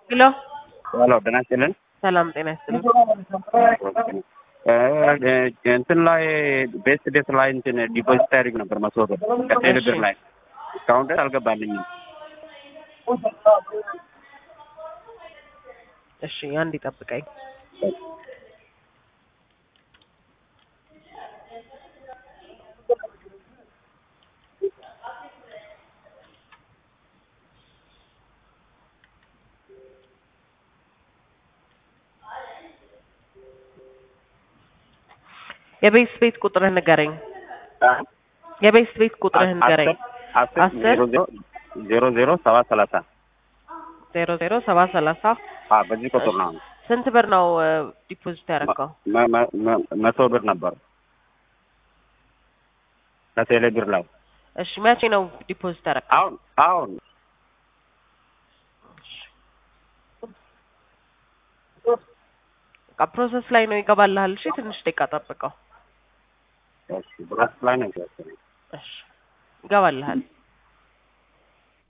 ሄሎ ሄሎ ጤና ይስጥልን። ሰላም ጤና ይስጥልኝ። እንትን ላይ ቤስት ዴት ላይ እንትን ዲፖዚት አድርግ ነበር መቶ ብር ከቴሌ ብር ላይ እስካሁን ድረስ አልገባልኝም። እሺ አንድ ይጠብቀኝ። የቤት ቤት ቁጥርህ ንገረኝ። የቤት ቤት ቁጥርህ ንገረኝ። አስር አስር ዜሮ ዜሮ ዜሮ ዜሮ ሰባት ሰላሳ ዜሮ ዜሮ ሰባ ሰላሳ አዎ፣ በዚህ ቁጥር ነው። ስንት ብር ነው ዲፖዚት ያደረገው? መ- መ- መ- መቶ ብር ነበር ከቴሌ ብር ላይ እሺ መቼ ነው ዲፖዚት ያደረገው? አሁን አሁን በቃ ፕሮሰስ ላይ ነው ይገባልሃል። እሺ ትንሽ ደቂቃ ጠብቀው። እሺ፣ ብራስ ላይ ነው ያለው። እሺ ይገባልሃል።